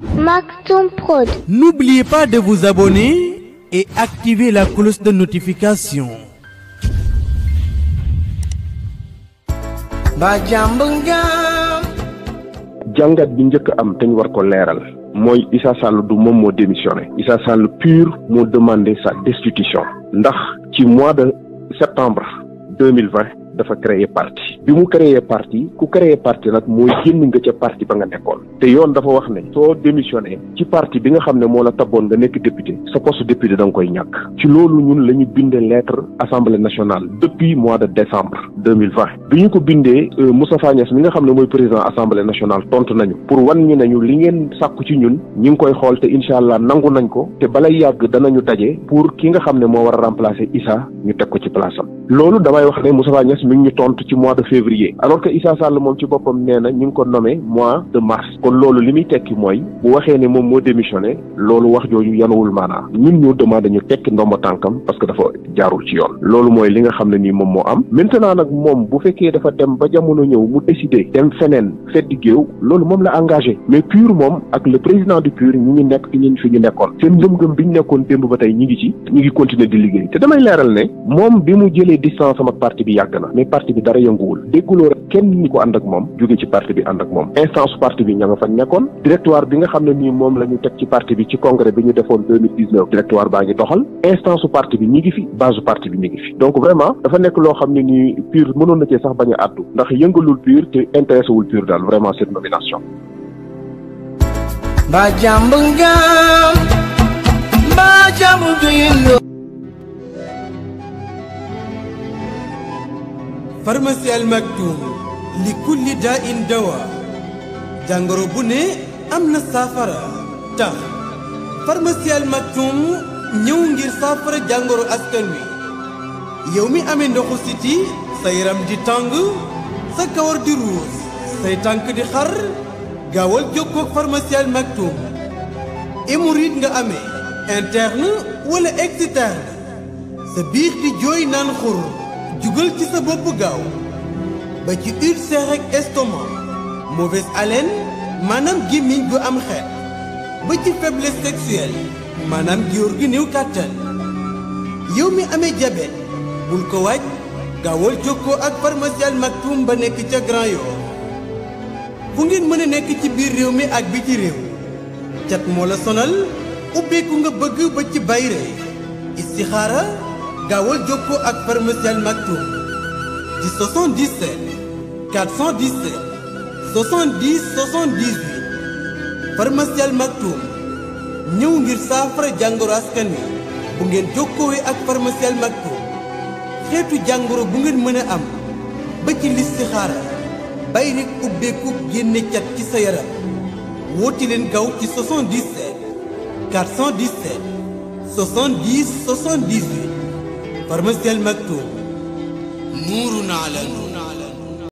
Maktoum Prod. N'oubliez pas de vous abonner et activer la cloche de notification. ba jàmb ngam jàngat bi njëkk am te ñu war ko leeral mooy Issa Sall du moom moo démissionné Issa Sall pur moo demandé sa destitution ndax ci mois de septembre deux mille vingt dafa créer parti bi mu créer parti ku créer parti nag mooy génn nga ca parti ba nga nekkoon te yoon dafa wax ne soo démissionné ci parti bi nga xam ne moo la taboon nga nekk député sa poste député da nga koy ñàkk ci loolu ñun la ñu bindee lettre assemblée nationale depuis mois de décembre deux mille vingt bi ñu ko bindee Moustapha Niasse mi nga xam ne mooy président assemblée nationale tontu nañu pour wan ñu nañu li ngeen sàkku ci ñun ñi ngi koy xool te incha allah nangu nañ ko te balay yàgg danañu daje pour ki nga xam ne moo war a remplacer Issa ñu teg ko ci place am loolu damay wax ne Moustapha Niasse mi ngi ñu tontu ci mois de février alors que Issa Sall moom ci boppam nee na ñu ngi ko nommé mois de mars kon loolu li muy tekki mooy bu waxee ne moom moo démissionné loolu wax jooju yanuwul maanaa ñun ñoo demandé ñu tekki ndomba tànkam parce que dafa jaarul ci yoon loolu mooy li nga xam ne nii moom moo am maintenant nag moom bu fekkee dafa dem ba jamono ñëw mu décidé dem feneen feddi géew loolu moom la engagé mais PUR moom ak le président du PUR ñi ngi nekk fi ñu fi ñu nekkoon seen ngëm-ngëm bi ñu nekkoon démb ba tey ñi ngi ci ñi ngi continuer di liggéey te damay leeral ne moom bi mu jëlee distance am ak parti bi yàgg na mais parti bi dara yënguwul dégguloo rek kenn ñi ko ànd ak moom jóge ci parti bi ànd ak moom instance parti bi ña nga fa nekkoon directoire bi nga xam ne nii moom la ñu teg ci parti bi ci congrès bi ñu defoon deux mille dix neuf directoire baa ngi doxal instance parti bi ñi ngi fi base parti bi ñi ngi fi donc vraiment dafa nekk loo xam ne nii PUR mënoon na cee sax bañ a àddu ndax yëngalul PUR te intéressé wul PUR daal vraiment cette nomination ba jàmb ngam ba jàmb guyendo pharmacie Al Maktoum li kulli daa in dawa jàngoro bu ne am na saafara tax pharmacie Al Maktoum ñëw ngir saafara jàngoro askan wi yow mi amee ndoxu siti sa yaram di tàng sa kawar di ruus say tànk di xar gaawal jokkoo ak pharmacie Al Maktoum hémorroïde nga amee interne wala externe sa biir di jooy naan xur jugal ci sa bopp gaaw ba ci ulcère ak estomac mauvaise haleine maanaam gémmiñ gu am xeet ba ci faiblesse sexuelle maanaam góor gi néew kàttan yow mi amee diabète bul ko waaj gaawal jokkoo ak pharmacie Al Maktoum ba nekk ca Grand Yoff fu ngeen mën a nekk ci biir réew mi ak bi ci réew cat moo la sonal ubbeeku nga bëgg ba ci bayre istixaara gaawal jokkoo ak pharmacie Al Maktoum ci 77 417 70 78 pharmacie Al Maktoum ñëw ngir saafara jàngoro askan wi bu ngeen jokkoowee ak pharmacie Al Maktoum xeetu jàngoro bu ngeen mën a am ba ci listixaara bay rek ubbeeku génne cat ci sa yaram woote leen gaaw ci 77 417 70 78 pharmacie Al Maktoum nuurun ala nuur